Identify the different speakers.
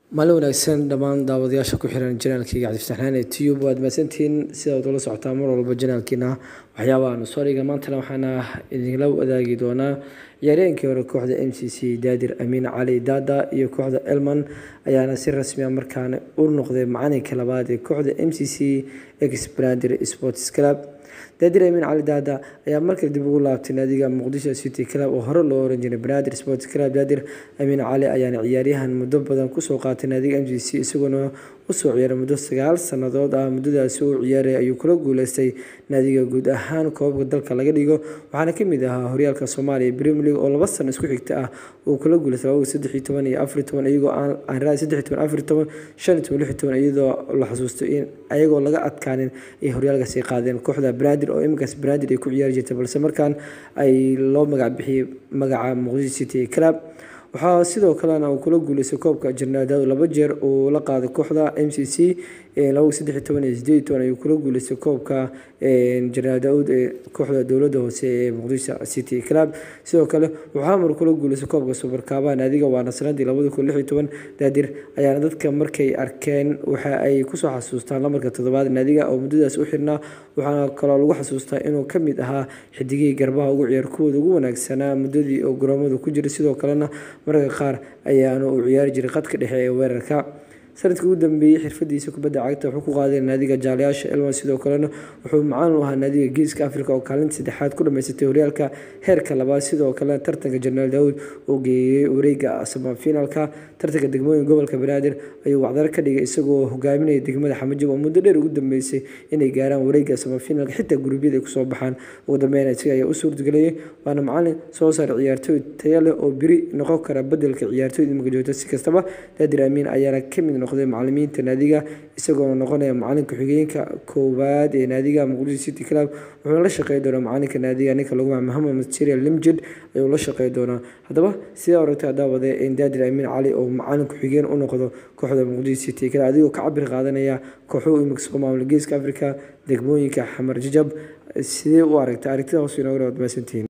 Speaker 1: maalin wanaagsan dhammaan daawadayaasha ku xiran janaalkayga cabdifataaxnaan ee tube waad mahadsantihiin sidaad ula socotaa mar walba janaalkiina waxyaabaha nu soo dhiga maantana waxaana idinla wadaagi doonaa ciyaaryahankii hore kooxda m c c daadir amiin cali daada iyo kooxda elman ayaana si rasmi a markaana u noqday macalinka labaad ee kooxda m c c exbrander sports club daadir amiin cali daada ayaa markale dib ugu laabtay naadiga muqdisho city club oo hore loo oran jiray banaadir sports club daadir amiin cali ayaana ciyaaryahan muddo badan kusoo qaatay naadiga m c c isagoona usoo ciyaaray muddo sagaal sannadood ah muddadaasi uu ciyaaray ayuu kula guuleystay naadiga guud ahaan koobabka dalka laga dhigo waxaana kamid ahaa horyaalka soomaaliya premier league oo laba sano isku xigta ah uu kula guuleystay labada saddex iyo toban iyo afar iyo toban iyagoo aan raadi saddex iyo toban afar iyo toban shan iyo toban lix iyo toban iyadoo la xasuusto in ayagoo laga adkaanin ay horyaalkaasi qaadeen kooxda banaadir oo iminkaas banaadir ay ku ciyaari jirtay balse markaan ay loo magac bixiyey magaca muqdisho city club waxaa sidoo kalena uu kula guuleystay koobka jarnaadaad laba jeer uu la qaaday kooxda m c c laba saddex iyo toban iyo sideed iyo toban ayuu kula guuleystay koobka jarnaadaud ee kooxda dowladda hoose ee muqdisho city club sidoo kale waxaa mar kula guuleystay koobka subarkaabaha naadiga waana sanadii labada kun lix iyo toban daadir ayaana dadka markay arkeen waxa ay kusoo xasuustaan lamarka toddobaad naadiga oo muddadaas u xirnaa waxaana kaloo lagu xasuustaa inuu ka mid ahaa xidigihii garbaha ugu ciyaar kuwooda ugu wanaagsanaa muddadii oo garoomada ku jiray sidoo kalena mararka qaar ayaana uu ciyaari jiray qadka dhexe ee weerarka sanadkii ugu dambeeyey xirfadiisa kubadda cagta wuxuu ku qaaday naadiga jaalayaasha elman sidoo kalena wuxuu macaan u ahaa naadiga geeska africa oo kaalinta saddexaad ku dhameysatay horyaalka heerka labaad sidoo kalena tartanka jenaraal daawud oo geeyey wareega samafinaalka tartanka degmooyin gobolka banaadir ayuu wacdaro ka dhigay isagoo hogaaminaya degmada xamajib oo muddo dheer ugu dambeysay inay gaaraan wareega samafinaalka xitaa gurubyada ay kusoo baxaan ugu dambeyn isaga ayaa u suurtageliyay waana macalin soo saar ciyaartooy taya leh oo biri noqon kara bedelka ciyaartooyda imika joogta si kastaba daadir amiin ayaana kamid noqday macalimiinta naadiga isagoona noqonaya macalinka xigeenka koowaad ee naadiga muqdisho city club wuxuuna la shaqey doonaa macalinka naadiga ninka lagu magaca mohamed material limjid ayuu la shaqey doonaa haddaba sidaa oragtay daawade in daadir amiin cali oo macalinku xigeen u noqdo kooxda muqdisho city club adigoo ka cabir qaadanaya kooxuhu imika soo maamula geeska africa degmooyinka xamar jajab sidee u aragtay aragtida hoos inooga dhawaad maasantihiin